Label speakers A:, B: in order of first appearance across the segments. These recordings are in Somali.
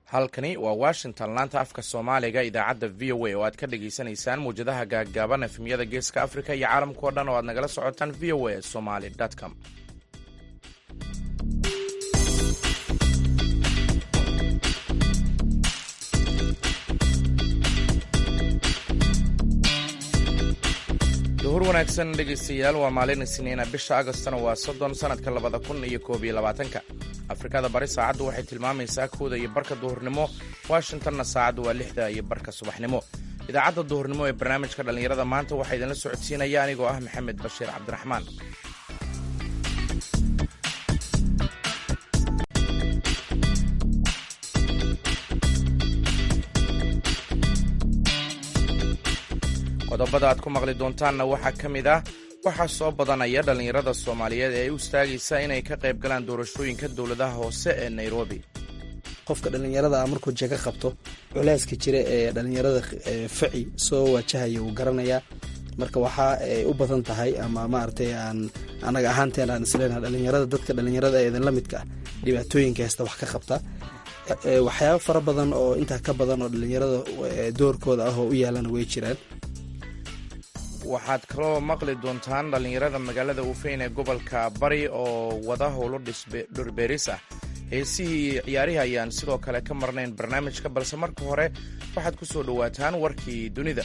A: halkani waa washington laanta afka soomaaliga idaacadda v o a oo aad ka dhagaysanaysaan mawjadaha gaaggaaban efemyada geeska afrika iyo caalamkao dhan oo aad nagala socotaan v o a somaly com duhur wanaagsan dhegaystayaal waa maalin isniina bisha agostona waa soddon sannadka labada kun iyo koob iyo labaatanka afrikada bari saacaddu waxay tilmaamaysaa kooda iyo barka duhurnimo washingtonna saacaddu waa lixda iyo barka subaxnimo idaacadda duhurnimo ee barnaamijka dhallinyarada maanta waxaa idinla socodsiinaya anigoo ah maxamed bashiir cabdiraxmaan qodobada aad ku maqli doontaanna waxaa ka mid ah waxaa soo badanaya dhallinyarada soomaaliyeed ee u istaagaysa inay ka qayb galaan doorashooyinka dowladaha hoose ee nairobi
B: qofka dhallinyarada a markuu jego qabto culeyska jira ee dhallinyarada faci soo wajahaya wuu garanayaa marka waxaa ay u badan tahay ama maaragtay aan anaga ahaanteen aan isleenaha dhallinyarada dadka dhallinyarada ee idinla midka ah dhibaatooyinka heesta wax ka qabta waxyaaba fara badan oo intaa ka badan oo dhallinyarada doorkooda ah oo u yaalana way jiraan
A: waxaad kaloo maqli doontaan dhallinyarada magaalada ufeyn ee gobolka bari oo wada howlo dhurbeeris ah heesihii iyo ciyaarihii ayaan sidoo kale ka marnayn barnaamijka balse marka hore waxaad ku soo dhowaataan warkii dunida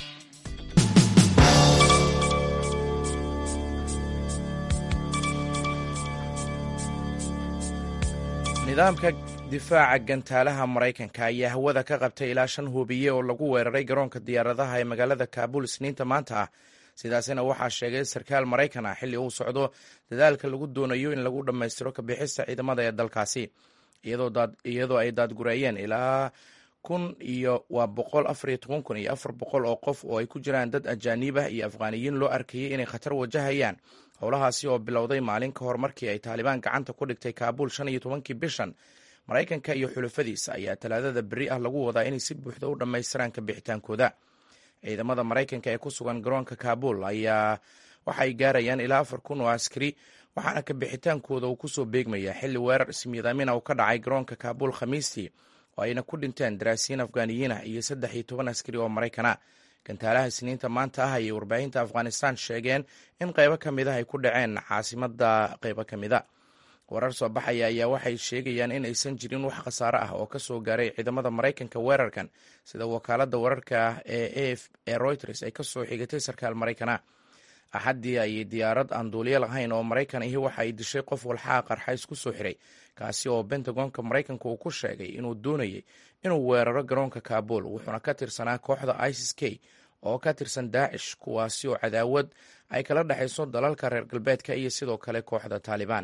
A: nidaamka difaaca gantaalaha maraykanka ayaa hawada ka qabtay ilaa shan hubiye oo lagu weeraray garoonka diyaaradaha ee magaalada kaabul isniinta maanta ah sidaasina waxaa sheegay sarkaal maraykan ah xilli uu socdo dadaalka lagu doonayo in lagu dhammaystiro kabixista ciidamada ee dalkaasi iyadoo ay daadgureeyeen ilaa kun iyo waa boqol afariyo toban kun iyo afar boqol oo qof oo ay ku jiraan dad ajaaniib ah iyo afghaaniyiin loo arkayay inay khatar wajahayaan howlahaasi oo bilowday maalin ka hor markii ay taalibaan gacanta ku dhigtay kaabul shan iyo tobankii bishan maraykanka iyo xulafadiisa ayaa talaadada beri ah lagu wadaa inay si buuxda u dhammaystiraan kabixitaankooda ciidamada maraykanka ee ku sugan garoonka kaabul ayaa waxay gaarayaan ilaa afar kun oo askari waxaana kabixitaankooda uu kusoo beegmaya xilli weerar ismiidaamina uu ka dhacay garoonka kaabul khamiistii oo ayna ku dhinteen daraasiyiin afghaaniyiin ah iyo saddex iyo toban askari oo maraykana gantaalaha isniinta maanta ah ayay warbaahinta afghanistan sheegeen in qaybo ka mid ah ay ku dhaceen caasimada qaybo ka mida warar soo baxaya ayaa waxay sheegayaan in aysan jirin wax khasaare ah oo kasoo gaaray ciidamada maraykanka weerarkan sida wakaalada wararka ee a f ee reuters ay kasoo xigatay sarkaal maraykana axaddii ayay diyaarad aan duuliye lahayn oo maraykan ahi waxa ay dishay qof walxaha qarxays ku soo xiray kaasi oo bentagonka maraykanka uu ku sheegay inuu doonayay inuu weeraro garoonka kaabul wuxuuna ka tirsanaa kooxda isis k oo ka tirsan daacish kuwaasi oo cadaawad ay kala dhexayso dalalka reer galbeedka iyo sidoo kale kooxda taalibaan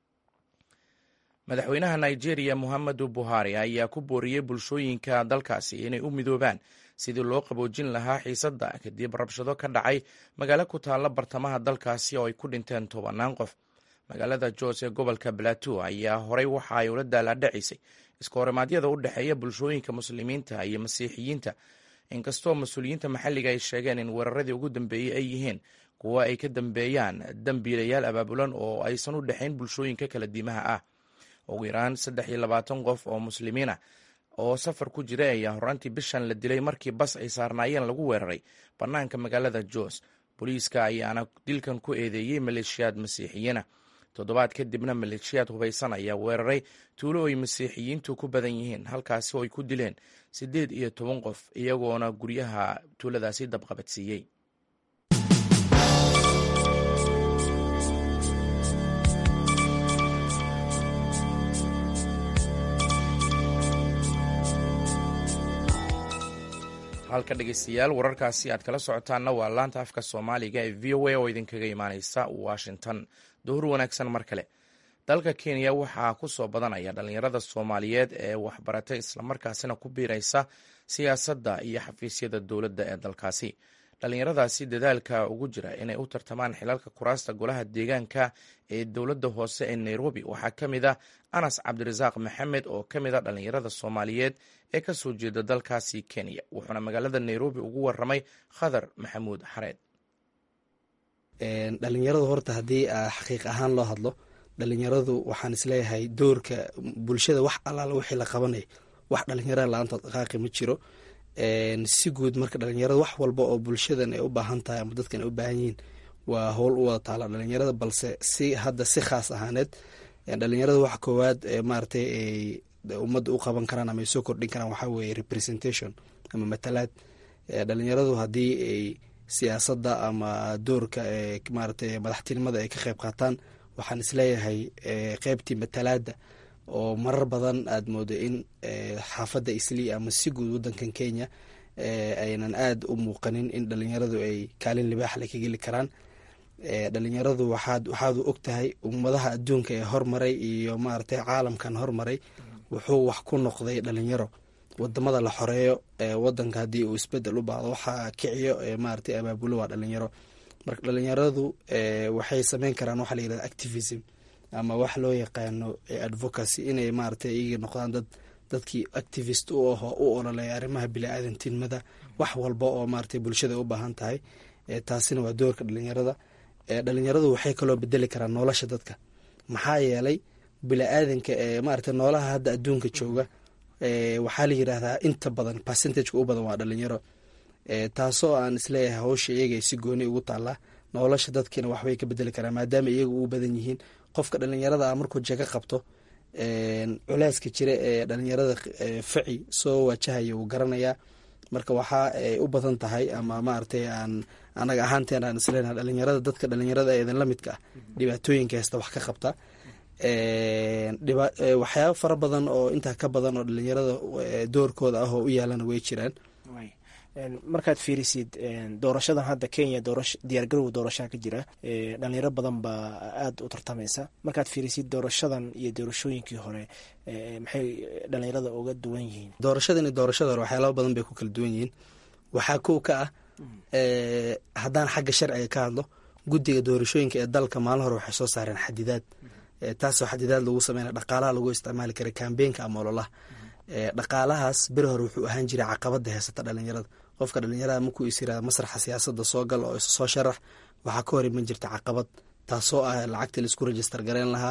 A: madaxweynaha nigeria muhamedu buhari ayaa ku booriyey bulshooyinka dalkaasi inay u midoobaan sidii loo qaboojin lahaa xiisadda kadib rabshado ka dhacay magaalo ku taalla bartamaha dalkaasi oo ay ku dhinteen tobannaan qof magaalada jos ee gobolka balato ayaa horey waxa ay ula daalaadhacisay iska horimaadyada u dhexeeya bulshooyinka muslimiinta iyo masiixiyiinta inkastoo mas-uuliyiinta maxalliga ay sheegeen in weeraradii ugu dambeeyey ay yihiin kuwa ay ka dambeeyaan dambiilayaal abaabulan oo aysan u dhexayn bulshooyinka kala diimaha ah ugu yaraan saddex iyo labaatan qof oo muslimiin ah oo safar ku jira ayaa horaantii bishan la dilay markii bas ay saarnaayeen lagu weeraray bannaanka magaalada jos booliiska ayaana dilkan ku eedeeyey maleeshiyaad masiixiyiina toddobaad kadibna maleeshiyaad hubaysan ayaa weeraray tuulo ay masiixiyiintu ku badan yihiin halkaasi oo ay ku dileen siddeed iyo toban qof iyagoona guryaha tuuladaasi dabqabadsiiyey halka dhegeystayaal wararkaasi aad kala socotaanna waa laanta afka soomaaliga ee v o a oo idinkaga imaaneysa washington duhur wanaagsan mar kale dalka kenya waxaa ku soo badanaya dhallinyarada soomaaliyeed ee waxbaratay islamarkaasina ku biiraysa siyaasadda iyo xafiisyada dowladda ee dalkaasi dhallinyaradaasi dadaalka ugu jira inay u tartamaan xilalka kuraasta golaha deegaanka ee dowladda hoose ee nairobi waxaa ka mid ah anas cabdirasaaq maxamed oo ka mid a dhallinyarada soomaaliyeed ee ka soo jeeda dalkaasi kenya wuxuuna magaalada nairobi ugu waramay khadar maxamuud xareed
B: dhalinyaradu horta haddii xaqiiq ahaan loo hadlo dhalinyaradu waxaan isleeyahay doorka bulshada wax allaala wixii la qabanay wax dhalinyarada la-aantood dhaqaaqi ma jiro si guud marka dhalinyarada wax walba oo bulshadan ay u baahan tahay ama dadkan ay u baahan yihiin waa howl u wada taala dhalinyarada balse si hadda si khaas ahaaneed dhalinyarada wax koowaad maaratay ay ummadda u qaban karaan ama ay soo kordhin karaan waxaa weeye representation ama matalaad dhalinyaradu haddii ay siyaasadda ama doorka maaratay madaxtinimada ay ka qeyb qaataan waxaan isleeyahay qeybtii matalaada oo marar badan aada moodo in xaafadda islii ama si guud wadankan kenya aynan aada u muuqanin in dhalinyaradu ay kaalin libaaxle ka geli karaan dhalinyaradu waxaad waxaadu og tahay ummadaha adduunka ee hormaray iyo maaragtay caalamkan hormaray wuxuu wax ku noqday dhalinyaro wadamada la xoreeyo wadanka haddii uu isbedel u baahdo waxaa kiciyo maaratay abaabulo waa dhalinyaro marka dhalinyaradu waxay sameyn karaan waxaa la yirahda activism ama wax loo yaqaano advocacy inay maaratay iyaga noqdaan dad dadkii activist u aho u ololeya arrimaha bili-aadantinimada wax walba oo maaratay bulshada u baahan tahay taasina waa doorka dhalinyarada dhalinyaradu waxay kaloo bedeli karaan nolosha dadka maxaa yeelay bili-aadanka maarata noolaha hadda adduunka jooga waxaa la yiraahdaa inta badan percentageka u badan waa dhalinyaro taasoo aan isleeyahay hawsha iyaga si gooni ugu taallaa nolosha dadkiina waxbay ka bedeli karaan maadaama iyaga u badan yihiin qofka dhalinyarada ah markuu jego qabto culeyska jira ee dhalinyarada faci soo wajahaya wuu garanayaa marka waxaa ay u badan tahay ama maaragtay aan anaga ahaanteen aan islenaha dhalinyarada dadka dhalinyarada eedan la midka ah dhibaatooyinka heesta wax ka qabta waxyaaba fara badan oo intaa ka badan oo dhalinyarada doorkooda ah oo u yaalana way jiraan
C: markaad fiirisid doorashadan hadda kenya diyaargarowga doorashaha ka jira dhalinyaro badan baa aada u tartamaysa markaad fiirisid doorashadan iyo doorashooyinkii hore maxay dhalinyarada uga duwan yihiin
B: doorashadan iyo doorashada hore waxyaalaha badan bay ku kala duwan yihiin waxaa kow ka ah haddaan xagga sharciga ka hadlo guddiga doorashooyinka ee dalka maalin hore waxay soo saareen xadidaad taasoo xadidaad lagu sameyna dhaqaalaha lagu isticmaali kara kambeenka ama ololaha dhaqaalahaas beri hore wuxuu ahaan jiray caqabada heysata dhalinyarada qofka dhalinyarada markuu is yirahda masraxa siyaasada soo gal oo isa soo sharax waxaa ka hor iman jirta caqabad taasoo ah lacagta laisku register gareyn lahaa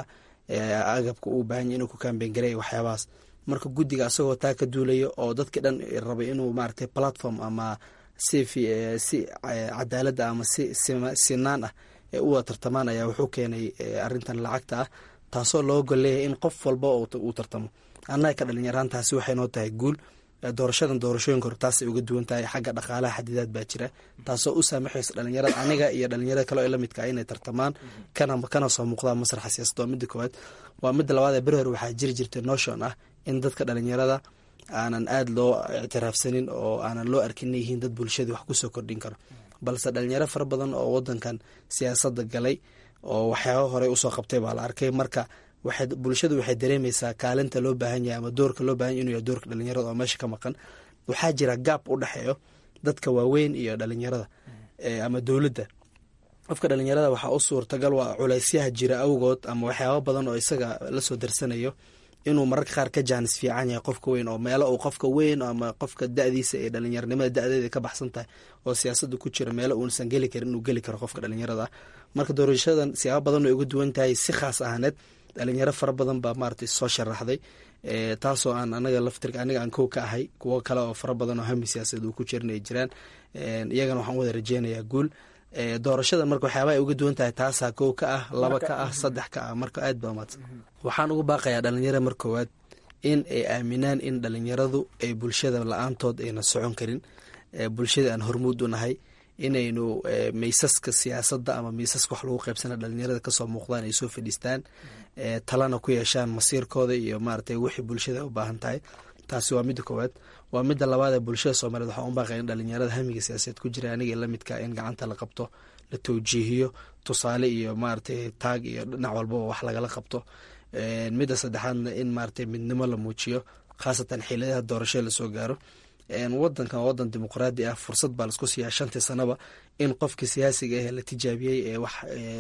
B: agabka uu baahanya inuu ku kambeen gareeya waxyaabahaas marka guddiga asagoo taa ka duulaya oo dadki dhan rabay inuu maaragtay platform ama si si cadaalada ama si sinaan ah ee u wada tartamaan ayaa wuxuu keenay arintan lacagta ah taasoo loo golleeyahay in qof walba uu tartamo annaga ka dhalinyaraan taasi waxay noo tahay guul doorashadan doorashooyinka hore taasay uga duwan tahay xagga dhaqaalaha xadidaad baa jira taasoo u saamaxaysa dhalinyarada aniga iyo dhalinyarada kale ee lamidka ah inay tartamaan kana kana soo muuqdaan masraxa siyasada waa midda koowaad waa midda labaad ee beri hore waxaa jiri jirtay notion ah in dadka dhalinyarada aanan aada loo ictiraafsanin oo aanan loo arkin inay yihiin dad bulshadii wax kusoo kordhin karo balse dhalinyaro fara badan oo wadankan siyaasada galay oo waxyaaba horey usoo qabtay baa la arkay marka waxay bulshadu waxay dareemeysaa kaalinta loo baahan yahay ama doorka loo bahan yahy inuu yahay doorka dhalinyarada oo meesha ka maqan waxaa jira gaab u dhexeeyo dadka waaweyn iyo dhalinyarada ama dowladda qofka dhalinyarada waxaa u suurtagal waa culeysyaha jira awgood ama waxyaaba badan oo isaga lasoo darsanayo inuu mararka qaar ka jaanis fiican yahay qofka weyn oo meelo uu qofka weyn ama qofka da-diisa ee dhalinyaranimada da-deeda ka baxsan tahay oo siyaasada ku jira meelo uusan geli karin inuu geli karo qofka dhalinyarada ah marka doorashadan siyaaba badan way uga duwan tahay si khaas ahaaneed dhalinyaro fara badan baa maaragtay soo sharaxday taasoo aan anaga laftirka aniga aan kow ka ahay kuwo kale oo fara badan oo hami siyaasadeed uu ku jiran ay jiraan iyagana waxaan wada rajeynayaa guul doorashada marka waxyaaba ay uga duwan tahay taasaa kow ka ah laba ka ah saddex ka ah marka aad baa umaadsan waxaan ugu baaqayaa dhalinyaro mar koowaad in ay aaminaan in dhalinyaradu ay bulshada la-aantood ayna socon karin bulshada aan hormuud u nahay inaynu maysaska siyaasadda ama maysaska wax lagu qaybsana dhalinyarada kasoo muuqdaan ay soo fadhiistaan talana ku yeeshaan masiirkooda iyo maaragtay wixii bulshada u baahan tahay taasi waa midda koowaad waa midda labaad ee bulshada soomaaliyeed waxaan u baaqaya in dhalinyarada hamiga siyaasadeed ku jira aniga lamidka in gacanta la qabto la tawjiihiyo tusaale iyo maaragtay taag iyo dhinac walbaba wax lagala qabto midda saddexaadna in maaragtay midnimo la muujiyo khaasatan xiladaha doorashada lasoo gaaro wadankan waa wadan dimuqraadi ah fursad baa laisku siiyaa shantii sanaba in qofkii siyaasiga ah la tijaabiyey ee wax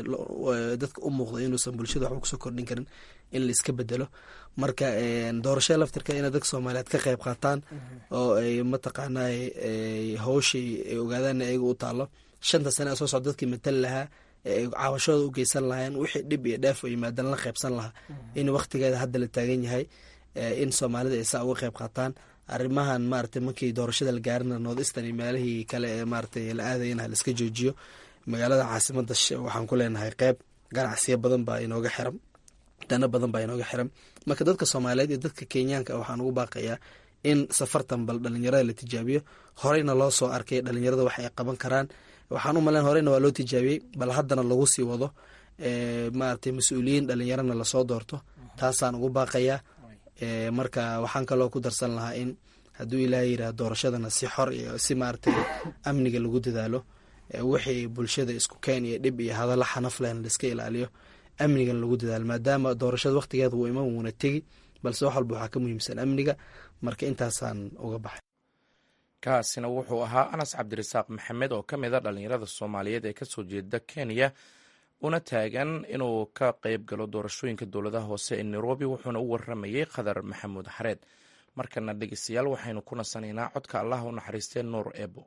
B: dadka u muuqda inuusan bulshada waxba kusoo kordhin karin in laiska bedelo marka doorashada laftirka inay dadka soomaaliyeed ka qeyb qaataan oo ay mataqaanaa hawshii ay ogaadaan ayaga u taalo shanta sane ee soo socda dadkii matali lahaa ee caawashooda u geysan lahaayeen wixii dhib iyo dheef oo yimaadan la qeybsan lahaa in waktigeeda hadda la taagan yahay in soomaalida ay saa uga qeyb qaataan arrimahan maarata markii doorashada la gaarina north eastern iyo meelihii kale ee maarata la aadayana haliska joojiyo magaalada caasimada waxaan ku leenahay qeyb ganacsiyo badan baa inooga xiran dano badan baa inooga xiran marka dadka soomaaliyeed iyo dadka kenyaanka waxaan ugu baaqayaa in safartan bal dhalinyarada la tijaabiyo horeyna loo soo arkay dhalinyarada wax ay qaban karaan waxaan u malen horeyna waa loo tijaabiyey bal haddana lagu sii wado maarata mas-uuliyiin dhalinyarana lasoo doorto taasaan ugu baaqayaa marka waxaan kaloo ku darsan lahaa in hadduu ilaahay yirah doorashadana si xor iyo si maarata amniga lagu dadaalo wixii bulshada isku keen iyo dhib iyo hadalla xanaf lehna laiska ilaaliyo amnigan lagu dadaalo maadaama doorashada waqtigeeda wuu iman wuuna tegi balse wax walba waxaa ka muhiimsan amniga marka intaasaan uga baxay
A: kaasina wuxuu ahaa anas cabdirasaaq maxamed oo ka mid a dhalinyarada soomaaliyeed ee kasoo jeeda kenya una taagan inuu ka qeyb galo doorashooyinka dowladaha hoose ee nairobi wuxuuna u waramayey khadar maxamuud xareed markana dhegeystayaal waxaynu ku nasanaynaa codka allah u naxariistee nuur eebo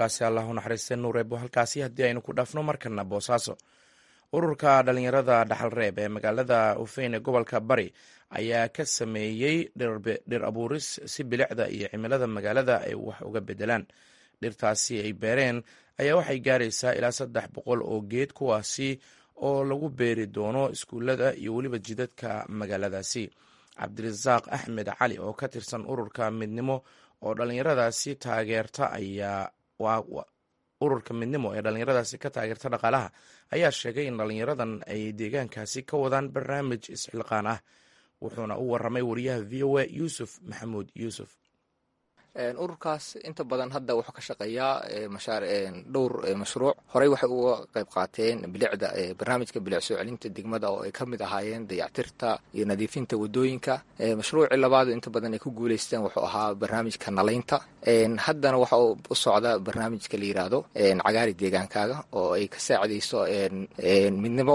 A: codkaasi allah u naxariistay nuureebo halkaasi haddii aynu ku dhaafno markana boosaaso ururka dhalinyarada dhaxalreeb ee magaalada ufeyn ee gobolka bari ayaa ka sameeyey dhir abuuris si bilicda iyo cimilada magaalada ay wax uga bedelaan dhirtaasi ay beereen ayaa waxay gaaraysaa ilaa saddex boqol oo geed kuwaasi oo lagu beeri doono iskuullada iyo weliba jidadka magaaladaasi cabdirasaaq axmed cali oo ka tirsan ururka midnimo oo dhalinyaradaasi taageerta ayaa ururka midnimo ee dhalinyaradaasi ka taageerta dhaqaalaha ayaa sheegay in dhalinyaradan ay deegaankaasi ka wadaan barnaamij isxilqaan ah wuxuuna u waramay wariyaha v o a yuusuf maxamuud yuusuf
D: ururkaas inta badan hadda wuxuu ka shaqeeyaa dhowr mashruuc horey waxay uga qayb qaateen bilicda barnaamijka bilic soo celinta degmada oo ay ka mid ahaayeen dayactirta iyo nadiifinta wadooyinka mashruucii labaad inta badan ay ku guuleysteen wuxuu ahaa barnaamijka nalaynta haddana waxa u socda barnaamijka la yiraahdo cagaari deegaankaaga oo ay ka saacidayso midnimo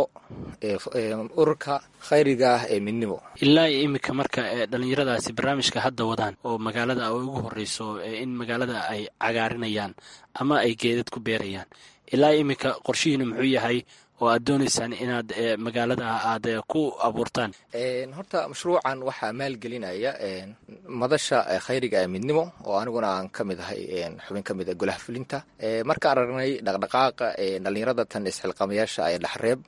D: ururka khayriga ah ee midnimo
E: ilaa iminka marka dhalinyaradaasi barnaamijka hadda wadaan oo magaalada ay ugu horeyso in magaalada ay cagaarinayaan ama ay geedad ku beerayaan ilaa iminka qorshihiina muxuu yahay oo aad doonaysaan inaad magaalada aad ku abuurtaan
D: horta mashruucan waxaa maalgelinaya madasha khayriga ee midnimo oo aniguna aan ka mid ahay xubin ka mid a golaha fulinta markaan aragnay dhaqdhaqaaqa dhalinyarada tan isxilqamayaasha ee dhaxreeb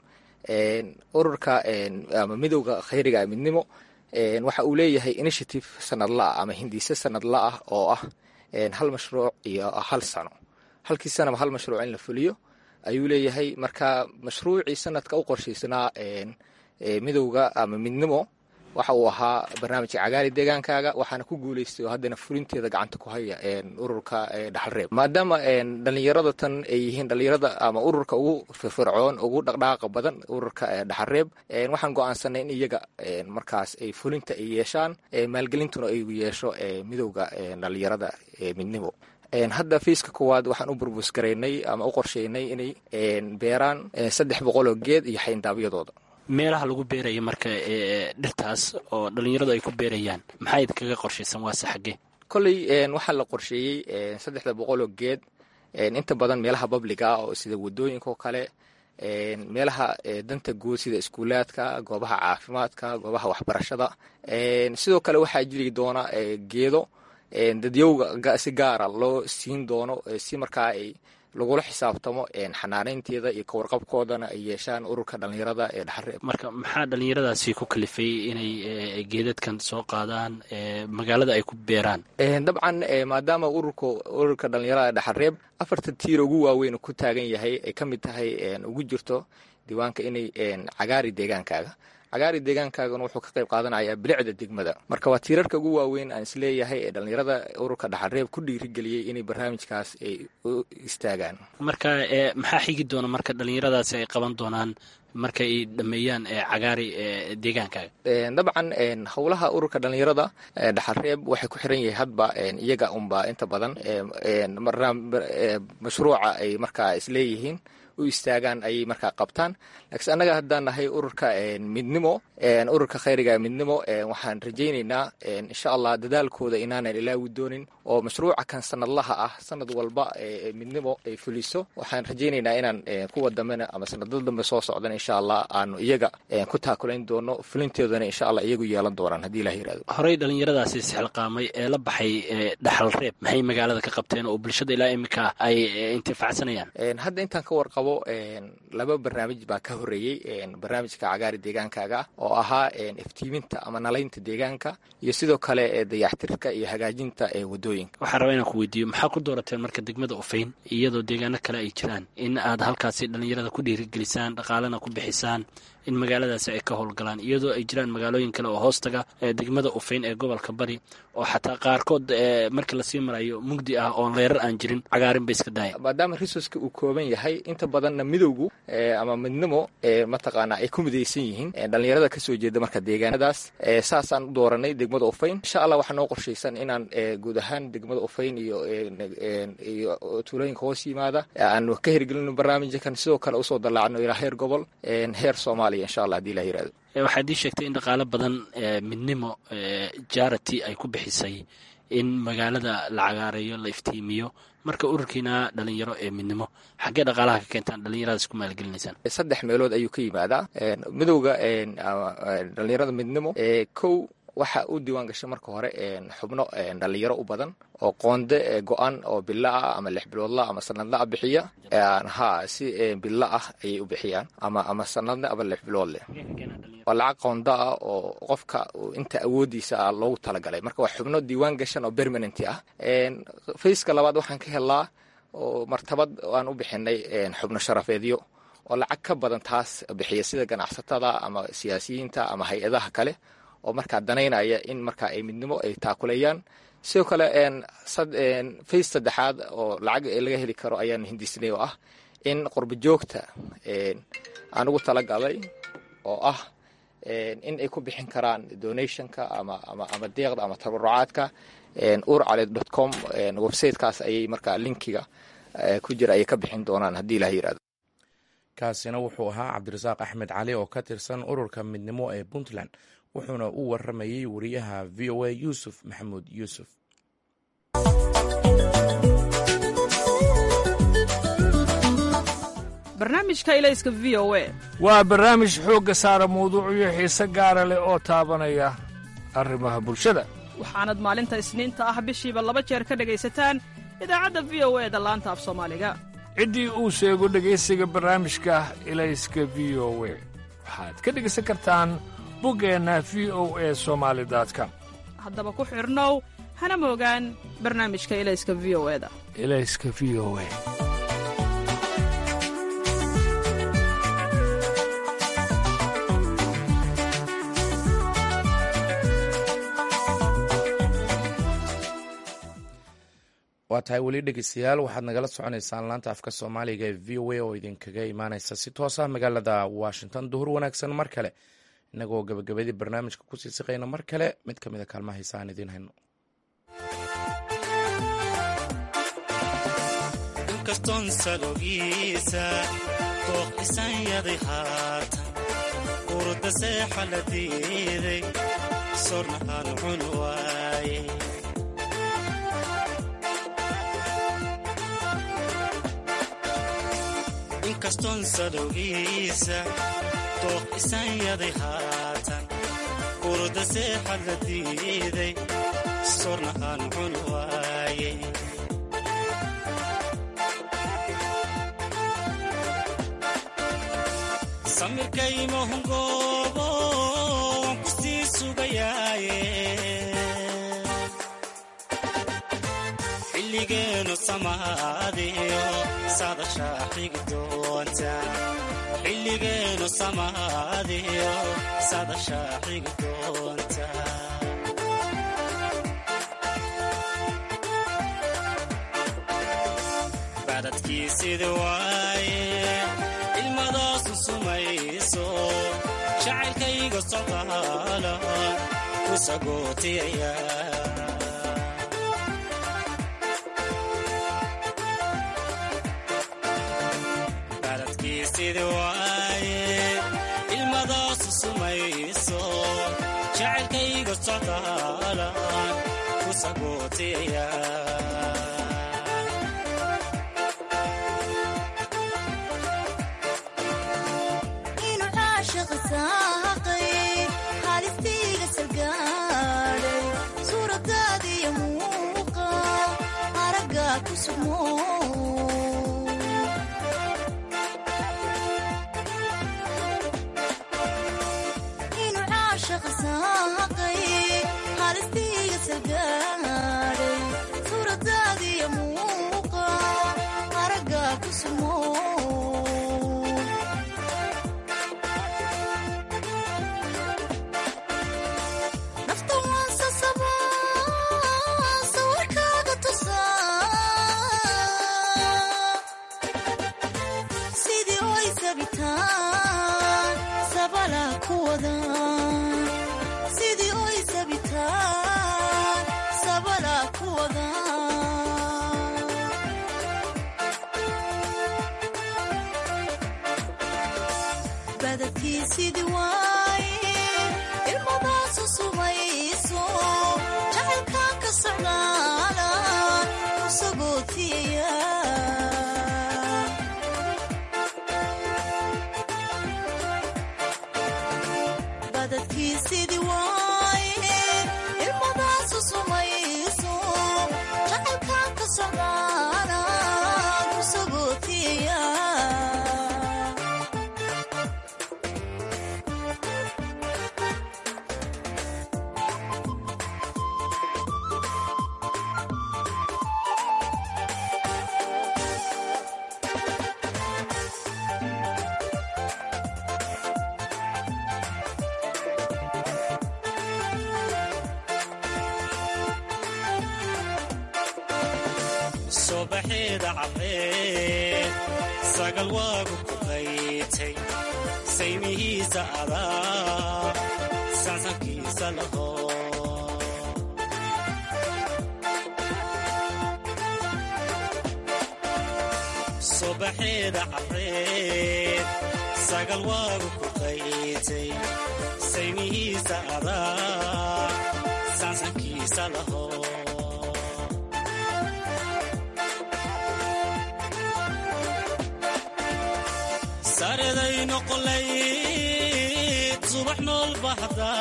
D: ururka ama midowda khayriga ee midnimo waxa uu leeyahay initiative sanadla ah ama hindiise sanadla ah oo ah hal mashruuc iyo hal sano halkii sanaba hal mashruuc in la fuliyo ayuu leeyahay marka mashruucii sanadka u qorshaysnaa midowda ama midnimo waxa uu ahaa barnaamijka cagaari deegaankaaga waxaana ku guuleystay oo haddana fulinteeda gacanta ku haya ururka dhaxalreeb maadaama dhalinyarada tan ay yihiin dhalinyarada ama ururka ugu firfircoon ugu dhaqdhaaqa badan ururka dhaxalreeb waxaan go-aansanay in iyaga markaas ay fulinta ay yeeshaan maalgelintuna ay yeesho midowda dhalinyarada midnimo hadda fiiska koowaad waxaan u burbus garaynay ama u qorsheynay inay beeraan saddex boqoloo geed iyo xayndaabyadooda
E: meelaha lagu beeraya marka dhirtaas oo dhalinyaradu ay ku beerayaan maxaa idinkaga qorshaysan waase xaggee
D: kolley waxaa la qorsheeyey saddexda boqoloo geed inta badan meelaha babliga ah oo sida wadooyinka oo kale meelaha danta guud sida iskuulaadka goobaha caafimaadka goobaha waxbarashada sidoo kale waxaa jiri doona geedo dadyowga si gaara loo siin doono si markaa ay lagula xisaabtamo xanaaneynteeda iyo kawarqabkoodana ay yeeshaan ururka dhalinyarada ee dhaxareeb
E: marka maxaa dhalinyaradaasi ku kalifay inay geedadkan soo qaadaan magaalada ay ku beeraan
D: dabcan maadaama ururka ururka dhalinyarada dhaxareeb afartan tiir ugu waaweyn ku taagan yahay ay ka mid tahay ugu jirto diiwaanka inay cagaari deegaankaaga cagaari deegaankaagana wuxuu ka qayb qaadanayaa bilicda degmada marka waa tiirarka ugu waaweyn aan isleeyahay ee dhalinyarada ururka dhaxareeb ku dhiirigeliyey inay barnaamijkaas ay u istaagaan
E: marka maxaa xigi doona marka dhalinyaradaasi ay qaban doonaan marka ay dhameeyaan cagaari deegaankaaga
D: dabcan howlaha ururka dhalinyarada dhaxareeb waxay ku xiran yahay hadba iyaga unba inta badan mashruuca ay markaa isleeyihiin u istaagaan ayay markaa qabtaan laakiin annaga haddaan nahay ururka midnimo ururka khayriga midnimo waxaan rajaynaynaa insha allah dadaalkooda inaanan ilaawi doonin oo mashruuca kan sanadlaha ah sanad walba midnimo ay fuliso waxaan rajaynaynaa inaan kuwa dambena ama sanadada dambe soo socdan insha allah aanu iyaga ku taakulayn doono fulinteedana insha allah iyagu yeelan doonaan haddii ilah yirahdo
E: horey dhalinyaradaasi isxilqaamay ee la baxay dhaxal reeb maxay magaalada ka qabteen oo bulshada ilaa iminka ay intifacsanayaan
D: hadda intaan ka warqabo laba barnaamij baa ka horeeyey barnaamijka cagaari deegaankaaga oo ahaa iftiiminta ama nalaynta deegaanka iyo sidoo kale dayactirka iyo hagaajinta wadooyinka
E: waxaan rabaa inaan ku weydiiyo maxaa ku doorateen marka degmada ufayn iyadoo deegaano kale ay jiraan in aad halkaasi dhalinyarada ku dhiirigelisaan dhaqaalena ku bixisaan in magaaladaasi ay ka howlgalaan iyadoo ay jiraan magaalooyin kale oo hoostaga degmada ufayn ee gobolka bari oo xataa qaarkood markii lasii marayo mugdi ah oo leerar aan jirin cagaarin ba iska daaya
D: maadaama resourceka uu kooban yahay inta badanna midowgu ama midnimo mataqaana ay ku midaysan yihiin dhalinyarada kasoo jeeda marka deegaanadaas saasaan u dooranay degmada ufayn insha allah waxaa noo qorshaysan inaan guud ahaan degmada ufayn iyo iyo tuulooyinka hoos yimaada aanu ka hirgelino barnaamijkan sidoo kale usoo dallaacno ilaa heer gobol heer soomaaliya insha allah hadii ilah yirahdo
E: waxaad ii sheegtay in dhaqaalo badan midnimo jarity ay ku bixisay in magaalada la cagaareeyo la iftiimiyo marka ururkiina dhalinyaro ee midnimo xaggee dhaqaalaha ka keentaan dhalinyaradaas ku maalgelinaysaan
D: saddex meelood ayuu ka yimaadaa midowga dhalinyarada midnimo kow waxa u diiwaan gashay marka hore xubno dhalinyaro u badan oo qoonde go-an oo bilo ah ama lix biloodla ama sanadla ah bixiya ha si bilo ah ayay u bixiyaan ama ama sanadle ama lix bilood leh waa lacag qoonda ah oo qofka inta awoodiisa ah loogu talagalay marka waa xubno diiwaan gashan oo permanent ah fayska labaad waxaan ka helnaa oo martabad aan u bixinay xubno sharafeedyo oo lacag ka badan taas bixiya sida ganacsatada ama siyaasiyiinta ama hay-adaha kale oo markaa danaynaya in markaa ay midnimo ay taakulayaan sidoo kale fays saddexaad oo lacag laga heli karo ayaan hindisnay oo ah in qurba joogta aan ugu talagalay oo ah in ay ku bixin karaan donationka ama ama ama deeqda ama tabarucaadka urcaled dot com websitekaas ayay markaa linkiga ku jira ayay ka bixin doonaan haddii ilaha yirahdo
A: kaasina wuxuu ahaa cabdirasaaq axmed cali oo ka tirsan ururka midnimo ee puntland wuxuuna u waramayey wariyaha v o a yuusuf maxamuud yuusuf
F: barnaamijka ilayska v o a
G: waa barnaamij xoogga saara mawduucyo xiise gaara leh oo taabanaya arrimaha bulshada
F: waxaanad maalinta isniinta ah bishiiba laba jeer ka dhegaysataan idaacadda v o e da laanta af soomaaliga
G: ciddii uu sheego dhegaysiga barnaamijka ilayska v o we waxaad ka dhegaysan kartaan buggeenna v o e somaali com
F: haddaba ku xidhnow hana moogaan barnaamijka ilayska v o e da
G: ilayska v o e
A: waa tahay weli dhegeystayaal waxaad nagala soconaysaan laanta afka soomaaliga ee v o a oo idinkaga imaaneysa si toos ah magaalada washington duhur wanaagsan mar kale inagoo gabagabadii barnaamijka kusii siqayna mar kale mid ka mid a kaalmaha heesa aan idiin hayno
H: inkastoon salogiisa dooq isanyaday haatan urda seexa la diiday sorna aan cun waaye inkastoon salowgiisa dooq isanyaday haatan urda seexa la diiday sorna aan cun waaye samirkaymahungoobo waan ku sii sugayaaye xilligeenu samaadiyo sadashaa xigi doonta xilligeenu samaadiyo sadashaa xigi doonta badadkiisida waaye ilmadaasu sumayso jacaylkayga socdaala ku sagootiyaya baladkiisida waaye ilmadaasu sumayso jacaylkayga socdaala ku sagootiyaya
I: badadkiisidi waaye ilmadaasu sumayso jacaylkaan ka socdaa baadadkiisidii waaye ilmadaasu sumayso jacaylkaan ka socdaana ku sagootiya
H: subaxeeda cabreed sagal waagu ku qaytay saymihiisa adaa sansankiisa laho subaxeeda cabreed sagal waagu ku qaytay saymihiisa adaa sansankiisa laho sareday noqolayd subax nool bahda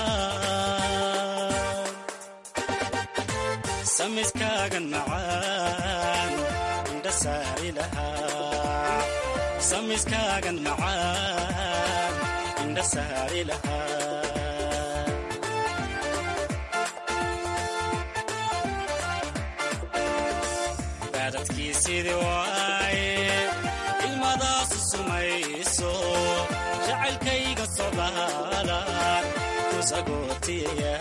H: samiskaagan macaan indha saari lahaa samiskaagan macaan indha saari lahaa baadadkiisidii waaye ilmadaasu sumayso jacaylkayga sodaalan ku sagootiya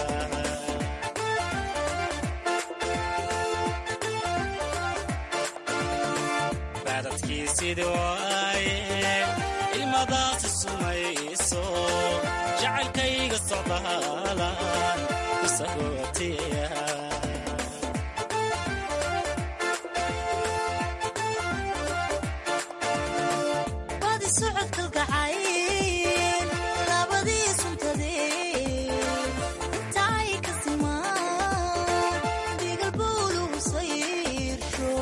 H: baadadkiisidii waaye ilmadaasu sumayso jacaylkayga sodaalan ku sagootiya
I: badi socod kalgacayn labadii suntadee inta ay ka simaan dhigal bowluhu sayrsho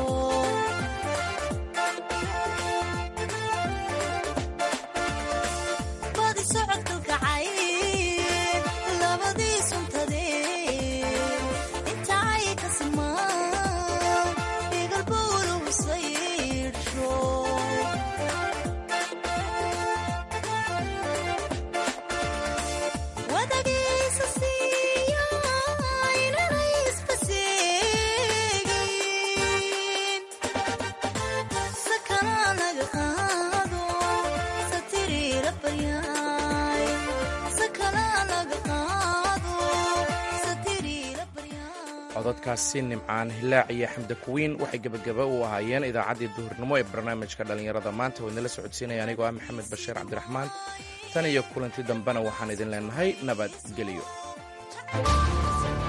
I: badi socod kalgacayn labadii suntadee inta ay ka simaan dhigal bowluhu sayrsho wadagiisa siiya inanay isbaseegin sakana naga qaado satiriira baryaay sakana naga qaado satiriira baryaay
A: codadkaasi nimcaan hilaac iyo xamda kuwiin waxay gebagaba u ahaayeen idaacaddii duhurnimo ee barnaamijka dhallinyarada maanta oo idinla socodsiinaya anigoo ah maxamed bashiir cabdiraxmaan tan iyo kulanti dambena waxaan idin leenahay nabadgelyo